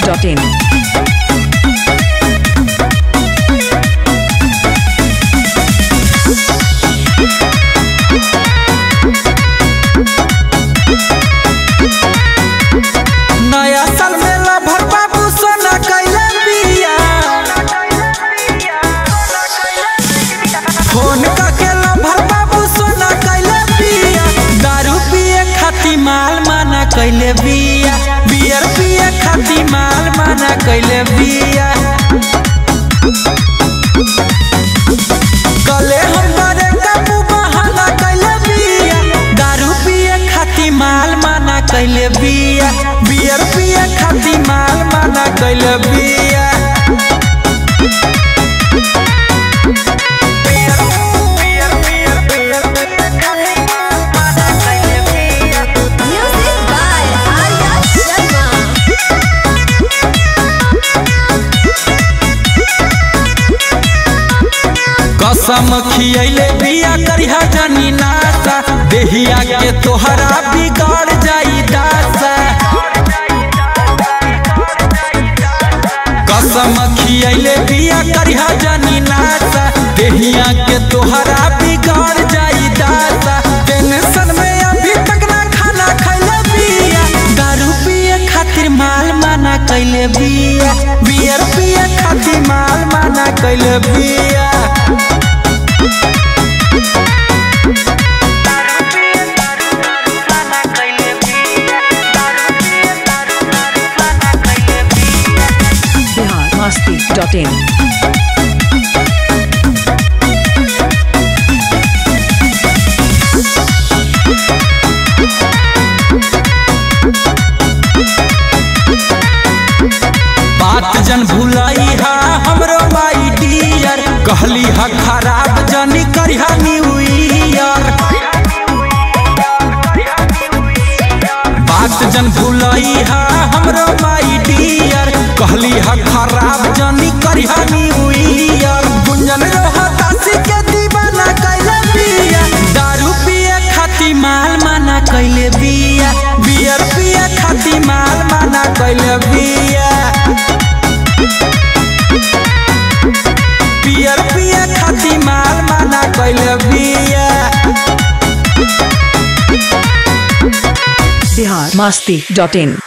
masti.in. नया साल में लभर बाबू सोना कैले बिया फोन करके लभर बाबू सोना कैले बिया दारू पिए खाती माल माना कैले बिया बियर पिए खाती माल माना कैले बिया गले हम बड़े काबू बहाना कैले बिया दारू पिए खाती माल माना कैले बिया बियर पिए खाती माल माना कैले बिया Music by Arya Sharma. कसम खियले बिया करिहा जानी नासा देहिया के तोहरा बिगाड़ जाई दासा कसम खियले बिया करिहा जानी नासा देहिया के तोहरा बिगाड़ जाई दासा टेंशन में अभी तक ना खाना खैले बिया दारू पिए खातिर माल माना कैले बिया बियर पिए खातिर माल माना कैले बिया Bihar masti.in. बात जन भुलाई हा हमरो माई डियर कहली हा खराब जनी करिहा न्यू ईयर बात जन भुलाई हा हमरो माई डियर कहली हा खराब जनी करिहा न्यू ईयर गुंजन रोहतासी के दीवाना कैले बिया दारू पिए खाती माल माना कैले बिया बियर पिए खाती माल माना कैले बिया पियर पिए खाती माल माना कैले बिया Bihar masti.in.